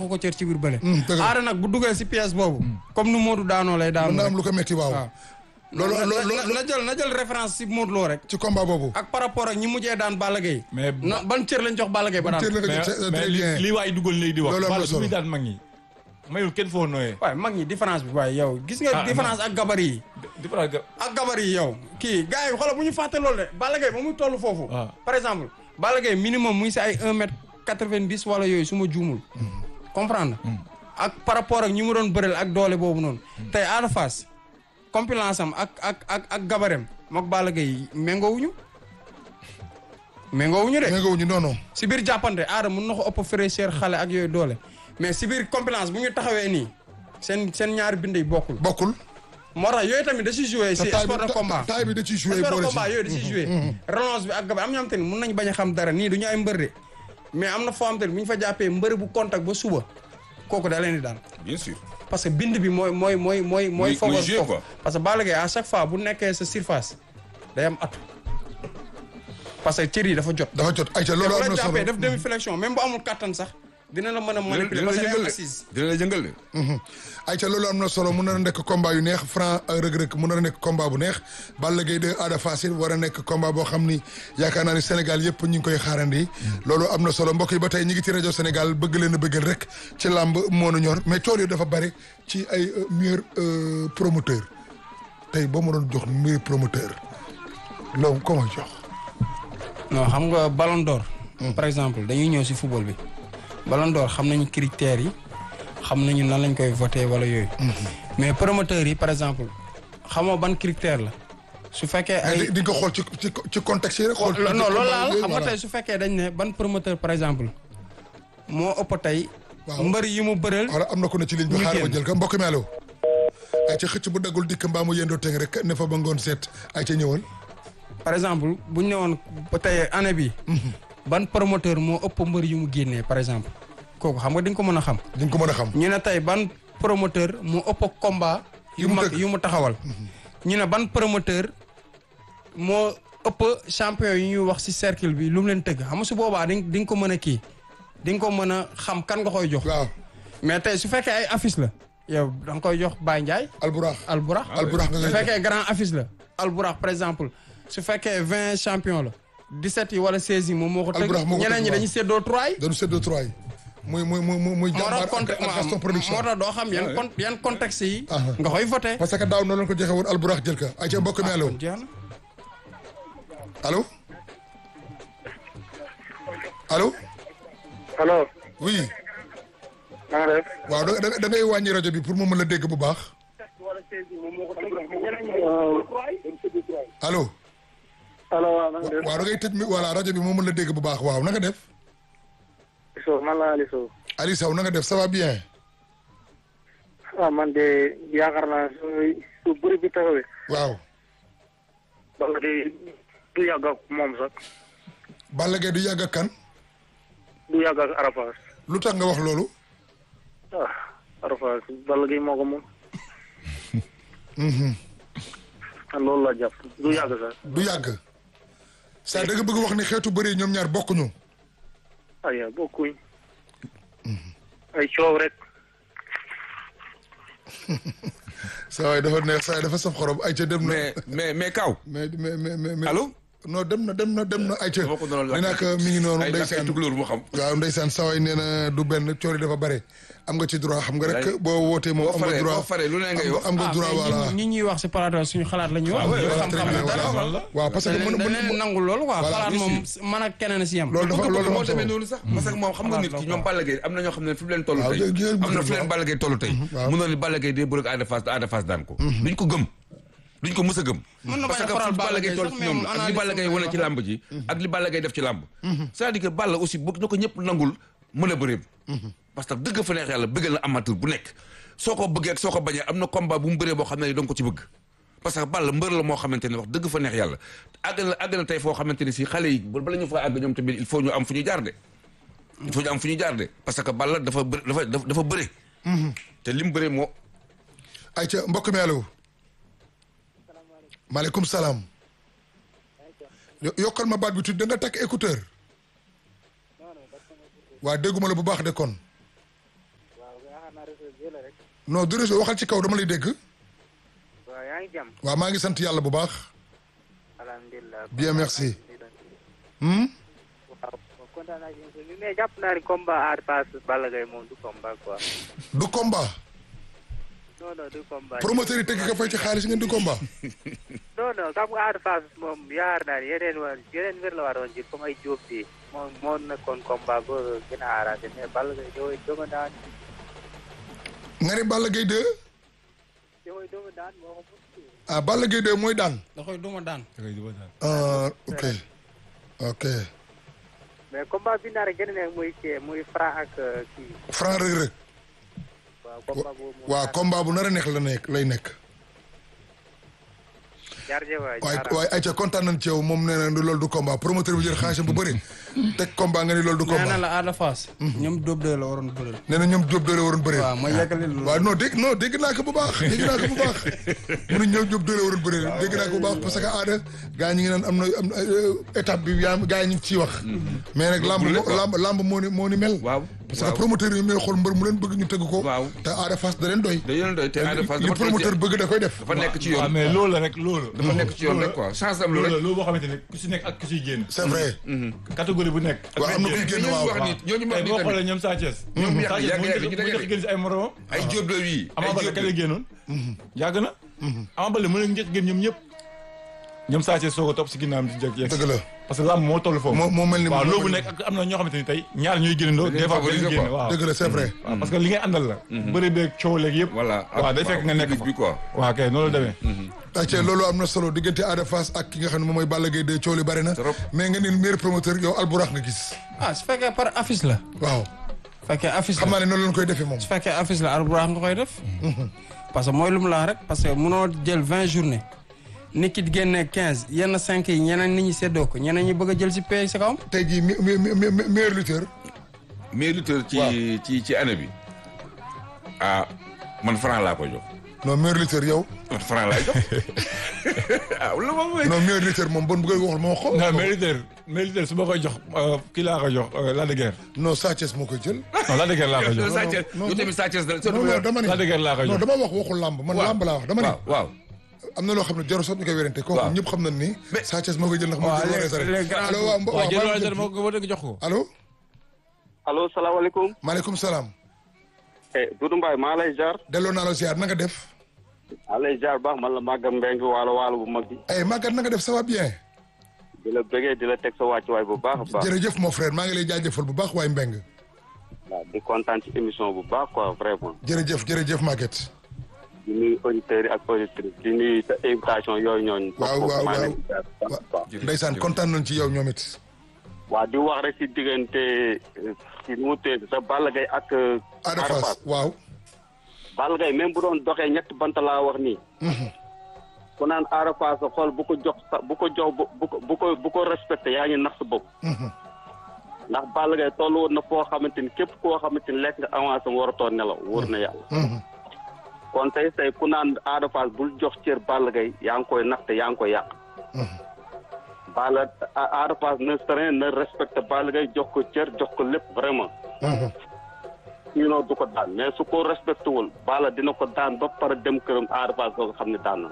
joxu ko cër ci biir bële dëgg la. aada nag bu duggee si pièce boobu comme nu Modou daanoo lay mën daanoo na rek am lu ko metti waaw waaw loolu na- loolu na- na jël na jël référence si Modou Lo rek ci combat boobu ak par rapport ak ñi mujjee daan Balla Gaye mais na ban cër lañ jox Balla Gaye ba daan cër la ko mais jox, c'est mais très li bien li waay dugal léegi di wax. Loolu am na Balla bi solo. muy daan mag ñi mayul kenn foo nooyee. waaye mag ñi différence bi waaye yow gis nga Ah, différence ak gabarit yi différence ga ak gabarit yi yow kii gars yi xoolal bu ñu fàtte loolu de Balla Gaye ba muy toll foofu Ah. par exemple Balla Gaye minimum muy si ay un mètre quatre-vingt-dix wala yooyu su ma juumul comprendre ak par rapport ak ñi mu doon bëreel ak doole boobu noonu tey Ada Fass compilance am ak ak ak ak gabarem mook Balla Gaye méngoowuñu méngoowuñu de mais nga wuñu non non si biir jàppante aada mun na ko ëpp fraîcheur xale ak yooyu doole mais si biir compilance bu ñu taxawee nii seen seen ñaari bind yi bokkul bokkul moo tax yooyu tamit da ciy joué si te taille sport de bi combat taille bi da ciy joué sport de boole combat ci yooyu da ciy joué relance bi ak gabar am ñoo xam te ni mun nañ bañ a xam dara nii du ñu ay mbër de mais am na foo xam te ni bu ñu fa jàppee mbër bu contact ba suba kooku da leen di daan bien sûr. parce que bind bi mooy mooy mooy mooy mooy Muy- muy favor joué, foofu quoi. parce que Balla Gaye à chaque fois bu nekkee sa surface day am atu parce que cër yi dafa jot dafa jot ayca te loolu bu am la na solo jàppee def demi flexion même bu amul kattan sax dina la mën a manipuler dina la parce que day jëngal am de assise dina la jëngal de. ayca loolu am na solo mun na nekk combat yu neex Franc ak Reug Reug mun na nekk combat bu neex Balla Gaye 2 Ada Fass it war a nekk combat boo xam ni yaakaar naa ni Sénégal yëpp ñu ngi koy xaarandi loolu am na solo mbokk yi ba tey ñu ngi ci rajo Sénégal bëgg leen a bëggal rek ci làmb moo nu ñor mais tool yi dafa bari ci ay euh, meilleur euh, promoteur tey boo ma doon jox meilleur promoteur loolu ko may jox non xam nga ballon d'or par exemple dañuy ñëw si football bi ballon d'or xam nañu critères yi xam nañu nan lañ koy voté wala yooyu mais promoteurs yi par exemple xamoo ban critère la su fekkee ay di di nga ko xool ci ci ci contexte yi rek xool ci non combat loolu laal yooyu, xam nga voilà. tey su fekkee dañ ne ban promoteur par exemple moo ëpp tey Waaw. mbër yi mu bëreel voilà am na ko ne ci ligne bi ñu xaar ma génn. jël ko mbokk mi allo ay ca xëcc bu daggul dikk mbaa mu yendoo teng rek ne fa ba ngoon seet ay ca ñëwal par exemple bu ñu ne woon ba tey année bi ban promoteur moo ëpp mbër yu mu génnee par exemple kooku xam nga di nga ko mën a xam di nga ko mën a xam ñu ne tey ban promoteur moo ëpp combat yu mu mag tëgg. yu mu taxawal ñu ne ban promoteur moo ëpp champion yu ñuy wax ci cercle bi lu mu leen tëgg xam nga su boobaa di nga di nga ko mën a kii di nga ko mën a xam kan nga koy jox waaw mais tey su fekkee ay affiche la yow da nga koy jox Baye Ndiaye alburax Alburax alburax nga su ngay fekkee grand affiche la Alburax par exemple su fekkee vingt champion la 17 yi wala 16 yi moom moo ko tëgg Alburax moo ko ñeneen ñi tëgg, dañuy séddoo 3 yi dañu séddoo trois yi muy muy muy muy muy moo jàmbaar tax conte ak ak Gaston production moo tax doo xam yan con yan contexte yi Aha. nga koy voté parce que daaw noonu lañ ko joxe woon alburax jël ka ay ca mbokk mi allo jeex na allo allo allo oui na nga def waaw da da da ngay wàññi rajo bi pour mu mën la dégg bu baax allo allo waaw na nga def waaw da ngay tëj mi voilà rajo bi moo mën la dégg bu baax waaw na nga def Sow man la Ali Sow Ali Sow na nga def ça va bien ah man de yaakaar naa su su bëri bi taxawee waaw Balla de du yàgg ak moom sax Balla Gaye du yàgg ak kan du yàgg ak Arafas lu tax nga wax loolu ah Arafas Balla Gaye moo ko moom ah loolu la jàpp du yàgg sax du yàgg saa da nga bëgg wax ni xeetu bëri ñoom ñaar bokkuñu ay bokkuñ ay coow rek saa waay dafa neex saa waay dafa saf xorom ay ca dem na mais mais mais Kaw. mais mais mais mais mais- allo. non dem na dem na dem na ay ca dama ko doon nee naa ko mi ngi noonu ay lakk ay ndeysaan tukulóor mu xam. waaw ndeysaan saa waay nee na du benn coori dafa bare am nga ci droit xam nga rek Wallaay. boo wootee moom boo am nga faree droit boo faree lu ne ngay wax. am nga droit voilà ñi ñuy wax si plateau suñu xalaat la ñuy wax ouais, ñu voilà, xam-xam très bien, la dara voilà. waaw parce que dañ mën leen dañ mën leen nangul loolu quoi Voilà, xalaat bien moom man ak keneen si yem loolu dafa bëgg loolu moo dafa demee am solo noonu sax parce que moom xam nga nit ki ñoom Balla Gaye am na ñoo xam ne fi mu leen toll Waaw, tey jërëjëf am na bëgg fi leen waaw. Balla Gaye toll tey waaw. mun na ni Balla Gaye day bëre ak Ada Fass te Ada Fass daan ko duñ ko gëm duñ ko mës a gëm Mën na parce bañ a que faral fu Balla Gaye Balla toll Gaye ci sax, ñoom mais ak li analyse Balla Gaye ko wane wax. ci làmb ji ak li Balla Gaye def ci làmb c'est-à-dire que Balla aussi bëgg na ko ñëpp nangul mën a bëreem parce que dëgg fa neex yàlla bëggal na amateur bu nekk soo ko bëggee ak soo ko bañee am na combat bu mu bëree boo xam ne danga ko ci bëgg parce que Balla mbër la moo xamante ne wax dëgg fa neex yàlla àgg na àgg na tey foo xamante ne si xale yi bala ñu fa àgg ñoom tamit il faut ñu am fu ñu jaar de il faut ñu am fu ñu jaar de parce que Balla dafa bë dafa dafa bëre te li mu bëre moo ay ca mbokk mi allo maaleykum salaam Yo- yokkal ma baat bi tuuti da nga takk écouteur waa dégguma la bu baax de kon yaakaar naa réseau bi la rek. non du réseau waxal ci kaw dama lay dégg waaw yaa ngi jàmm. waaw maa ngi sant yàlla bu baax alhamdulilah. Bien, merci. hmm waaw kontaan naa ci émission bi mais jàpp naa ni combat Ada Fass Balla Gaye moom du combat quoi. du combat non non du combat. promoteur yi teg ka fay ci xaalis ngeen di combat non non xam nga Ada Fass moom yaakaar naa ni yeneen war yeneen mbir la waroon jël comme ay Diop bi moom moo nekkoon combat ba gën a arrangé mais Balla Gaye dooy doomu daan nga ne Balla Gaye 2 dooy doomu daan moo ko mën. ah Balla Gaye 2 mooy daan da koy duma daan. ah ok ok mais combat bi nar a gën a nekk muy kii muy Franc ak euh, kii Franc Reug Reug waaw combat boobu moom. waaw combat bu nar a nekk la nekk lay nekk jaarjëf waay waaye jaaraama. waaye ayca kontaan nañ ci yow moom nee na loolu du combat promoteur bi jël xaalisam bu bëri teg combat nga ni loolu du nee na combat la Ada Fass. ñoom Diop de la waroon bëri. nee na ñoom Diop doole waroon bëree waaw ma yeggali loolu. waaw non dégg non dégg naa ko bu baax dégg naa ko bu baax mu ne ñoom Diop doole waroon bëree dégg naa ko bu baax parce que aada gaa ñi ngi naan am na am na euh, étape bi yaa gaa yi ñu ngi ciy wax mais nag lamb moo lamb lamb moo ni moo ni mel waaw parce que waaw. promoteur yi ñooy xool mbër mu leen bëgg ñu tëgg ko Waaw. te aada Fass da leen doy da yoon doy te Ada Fass li dafa promoteur bëgg da koy def dafa nekk ci waaw yoon mais loolu la rek loolu. dafa nekk ci yoon rek quoi chance am lu loolu la rek loolu boo xamante ne ku si nekk ak ku siy génn. c'est vrai catégorie bu nekk. ak waaw am na kuy benn génn ñooñu waaw wax ni ñooñu wax tey ni boo xoolee tamit ñoom Sa Thiès. ñoom yàgg Sa Thiès yàgg moo yàgg njëkk ñu moo njëkk génn si ay moromam. ay jóob la yi Ama ay Baldé jóob kañ la génnoon. yàgg na. Ama Baldé mën nañu njëkk génn ñoom ñëpp. ñoom Sa Thiès soog a topp si ginnaawam di jëkk yegg si. dëgg la parce que lamb moo toll foofu. moo moo mel ni waaw moo loolu mel nekk ak am na ñoo xamante ni tey ñaar ñuy génnandoo. Dañuy des fois favoriser dañuy génn quoi. waaw. dëgg la c'est vrai waaw parce que li ngay àndal la. bëri beeg coow léegi yëpp. voilà waaw day fekk nga nekk fa. bi quoi waaw kay noonu la demee. ayca loolu am na solo diggante Ada Fass ak ki nga xam ne moom mooy Balla Gaye 2 coow li bari na Trop. mais nga ni meilleur promoteur yow alburax nga gis ah su fekkee par affiche la. waaw su fekkee affiche xam la naa ne noonu lañ koy defee moom su fekkee affiche la arburax nga koy def. parce que mooy lu mu la wax rek parce que munoo jël vingt journée nit ki génne quinze yenn cinq yi ñeneen nit ñi séddoo ko ñeneen ñi bëgg a jël si pay si kawam. tey jii mi mi mi mi- meilleur lutteur meilleur lutteur ci ci ci année bi ah man franc laa ko jox non meilleur lutteur yow man franc laay jox ah lu ma mooy non meilleur lutteur moom bon bu koy waxul moo ko non mériteur mériteur su ma koy jox euh, kii laa koy jox euh, Lac de Guiers. non Sa Thiès moo koy jël non Lac de Guiers laa koy jox. Sa Thiès non, yow tamit Sa Thiès da non non dama ne Lac de Guiers laa koy non jox. dama wax waxul làmb man làmb laa wax dama ne waaw waaw am na loo xam ne jarul sax ñu koy werante kooku Waaw. ñëpp xam nañ ni Sa Thiès moo koy jël ndax moo waaw jël les- war les grands allo waaw mbo- waaw waaw jël maa wala ngi jël moo ko woo jox ko. allo allo salaamaaleykum. maaleykum salaam eh Doudou Mbaye maa lay jaar. delloo naa la ziar na nga def maa lay jaar baax man la Maguette Mbengue waalo waalo bu mag bi. ay Maguette na nga def ça va bien di la bëggee di la teg sa wàccuwaay bu baax a baax. jërëjëf mon frère maa ngi lay jaajëfal bu baax waaye Mbeng waaw di kontaan ci émission bu baax quoi vraiment. jërëjëf jërëjëf Maguette di nuyu auditeurs yi ak auditrices di nuyu sa invitation yooyu ñooñu. waaw waaw maa waaw leen di jaar bu baax a baax. ndeysaan kontaan nañ ci yow ñoom it waa di wax rek ci diggante ci nu mu tee sa Balla Gaye ak. Ada Fass waaw Balla Gaye même bu doon doxee ñetti bant laa wax nii. ku naan Ada Fass sa xol bu ko jox sa bu ko jox bu ko bu ko bu ko respecté yaa ngi nax sa bopp. ndax Balla Gaye toll woon na foo xamante ni képp koo xamante ni lekk nga avancé mu war a toog nelaw wóor na yàlla. kon tey tey ku naan Ada Fass bul jox cër Balla Gaye yaa ngi koy nax te yaa ngi koy yàq. Balla A- Ada Fass ne serait ne respecté Balla Gaye jox ko cër jox ko lépp vraiment. sinon du ko daan mais su ko respecté wul Balla dina ko daan ba pare dem këram Ada Fass doo ko xam ne daan na.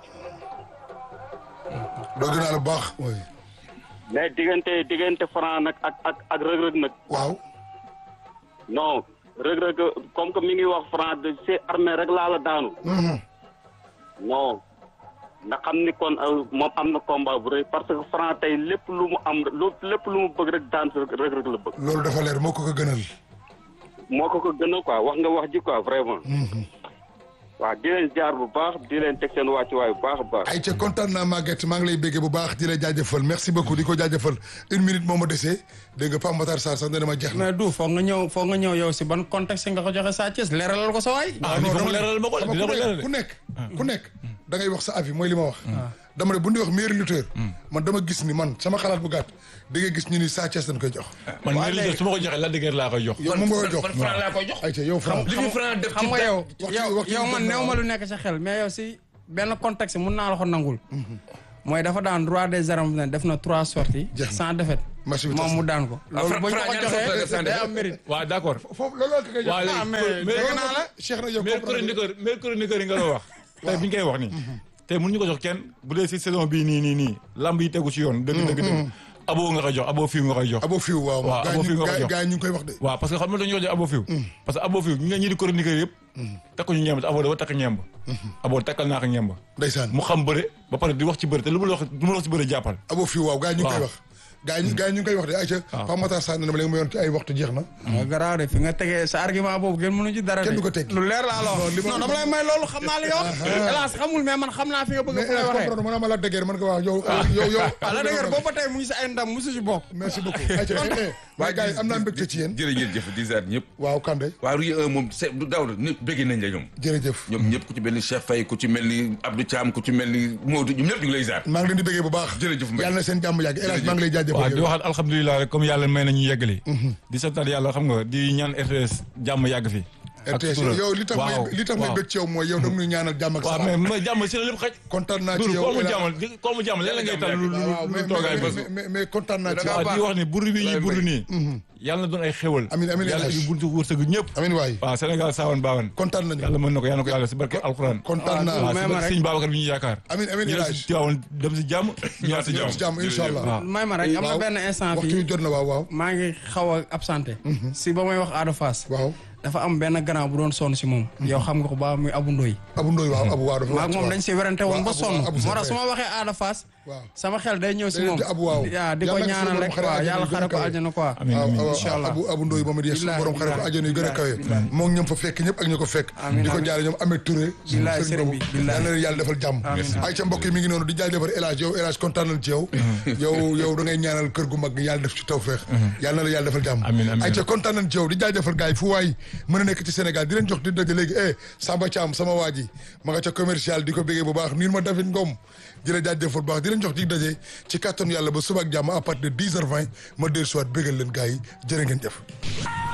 doo gën a la baax oui mais diggante diggante Franc nag ak ak ak rëg-rëg nag waaw non rëg-rëg comme que mi ngi wax Franc de c'est armé rek laa la daanu. non nga xam ni kon euh, moom am na combat bu rëy parce que Franc tey lépp lu mu am lu lépp lu mu bëgg rek daan si rëg-rëg la bëgg. loolu dafa leer moo ko ko gënal moo ko ko gën a quoi wax nga wax ji quoi vraiment. waaw di leen jaar bu baax di leen teg seen wàccuwaay bu baax a baax. ay ca kontaan naa Maguette maa ngi lay béggee bu baax di la jaajëfal merci beaucoup di ko jaajëfal une minute moo ma desee dégg nga Pape Matar Sarr sax ne dama jeex na mais du foog nga ñëw foog nga ñëw yow si ban contexte nga ko joxe Sa Thiès leeralal ko sa waay. ah il faut mu leeral ma ko xam nga dina ko ku leeral nekk de. ku nekk ku nekk da ngay wax sa avis mooy li ma wax dama ne bu ñu wax meilleur lutteur man dama gis ni man sama xalaat bu gàtt da ngay gis ñu ni Sa Thiès dañ koy jox man Waa mérite léegi- su ma ko joxee Lac de Guiers laa koy jox. yow moom nga koy jox man franc laa koy jox ay ca yow Franc li fi franc def xam ci nga yow waxtu- yow waxtu yow bi man dem na néew ma lu nekk sa xel mais yow si benn contexte mun naa la ko nangul. mooy dafa daan roi des arènes ne def na trois sorties Jeex na. sans défaite match bi tas moom mu daan ko loolu Fra- bu ñu Fra ko ñaata sorties la def joxee Sane day def? am mérite waaw d' accord. foofu loolu la ko koy jox waa ah mais léegi dégg mais naa la Cheikh na yow mais comprendre chroniqueur mais chroniqueur yi nga doon wax. tey bi ñu koy wax nii. tey mënuñu ko jox kenn bu dee si saison bii nii nii nii lamb yi tegu si yoon. dëgg dëgg dëgg. abo nga koy jox abo fiw nga koy jox. abo fiw waaw Waaw, gaa abo ñu fiw nga ko gaa jox. gaa ñu ngi koy wax de waaw parce que xam nga dañoo jox abo fiw. parce que abo fiw ñi nga ñi di chroniqueur yëpp. takkuñu ñemb te abo dafa takk ñemb. abo takkal naa ko ñemb. ndeysaan mu xam bëre ba pare di wax ci bëre te lu mu la wax lu mu la wax ci bëre jàppal. abo fiw waaw gaa ñu ngi koy Waaw. wax gaa ñu gaa ñu ngi koy wax de ayca Pape Matar Sarr ne ma léegi ma yoon ci ay waxtu jeex na nga garaaw de fi nga tegee sa argument boobu kenn mënu ci dara de Kenn du ko teggi. lu leer laa la wax non dama lay may loolu xam naa li nga wax hélas xamul mais man xam naa fi nga bëgg mais fu lay waxee comprendre ma ma la dëggeer man ko wax yow yow yow ah la dëgër boobu ba tey mu ngi si ay ndam musu si bokk merci beaucoup ayca eh, eh, waaye gars yi am naa mbégte ci yéen jërëjëf di ziar ñëpp waaw Kande waa Rue 1 moom c'est du daaw nit bëgg nañ la ñoom jërëjëf ñoom ñëpp ku ci mel ni Cheikh Faye ku ci mel ni Abdou Thiam ku ci mel ni Modou ñoom ñëpp ñu ngi lay ziar maa ngi leen di bëggee bu baax Jërëjëf Mbaye. yàlla na seen jàmm yàgg El Hadj maa ngi lay waaw jaajëfal di yow waxaat alhamdulilah rek comme yàlla may nañu yeggali. di santaat yàlla xam nga di ñaan RTS jàmm yàgg fi. ak RTS sutura. yow li tax may waaw li tax may waaw. bëgg ci yow mooy yow da nga ñuy ñaanal jàmm ak waaw salaam mais mais jàmm si la lépp xaj. kontaan naa ci Doudou yow koo mu El Hadj. jàmmal di koo mu jàmmal léeg-léeg ngay tal lu lu waaw lu mais toogaay mais- bës. mais- mais mais kontaan naa ci yow Da ngaa waaw di wax ni buru bi ñuy Lay buru may. nii. yàlla na doon ay xéwal. Amiin, amiin, yàlla El Hadj. yu buntu wërsëg ñëpp. amiin waay waaw Sénégal saawan baawan. kontaan nañu yàlla mën na ko yàlla na ko yàlla si barke alxuraan. kontaan naa waaw si may ma barke rek. sëñ Babacar bi ñu yaakaar. amiin amiin ñu El dem Hadj si Tiwaawan dem si jàmm ñëwaat si ñëw ci jàmm. jàmm incha allah waaw. may ma rek am na waaw benn instant waxtu wi fii jot na waaw waaw maa ngi xaw a absenté si ba may wax Ada Fass waaw dafa am benn grand bu doon sonn si moom yow xam nga ko ba muy Abu Ndoy Abu Ndoy waaw Abu waaw dafa maag moom dañ si werante woon ba Abu- sonn Abu moo tax Sène. su ma waxee Ada Fass waaw sama xel day ñëw si Day moom di Abu waaw. yaa di ko Yàlla na ko ñaanal suñu rek borom waaw xare yàlla àjjana yu xare ko gën a aljana quoi amiin waaw amiin. waaw incha allah. abu abu ndoy moom it yees Billahi, borom xare ko billahi, àjjana yu gën a kawe billahi. moom ñoom fa fekk ñëpp ak ñu ko fekk Amiin, di ko amiin. jaare ñoom Ahmed Touré Billahi, sëriñ bi, billahi. yal na leen yàlla defal jàmm ay ca mbokk yi mi ngi noonu di jaajëfal El Hadj yow El Hadj kontaan nañ ci yow yow yow da ngay ñaanal kër gu mag gi yàlla def ci tawfeex yàlla na la yàlla defal jàmm Amiin, amiin. ay ca kontaan nañ ci yow di jaajëfal gars yi fu waay mën a nekk ci Sénégal di leen jox di daje léegi eh Samba Thiam sama waa ji ma nga ca commercial di ko bégee bu baax nii ma David Ngom di la jaajëfal bu baax di leen jox di daje ci kàttanu yàlla ba suba ak jàmm à partir de 10h20 ma dellu siwaat bégal leen gars yi jërë ngeen jëf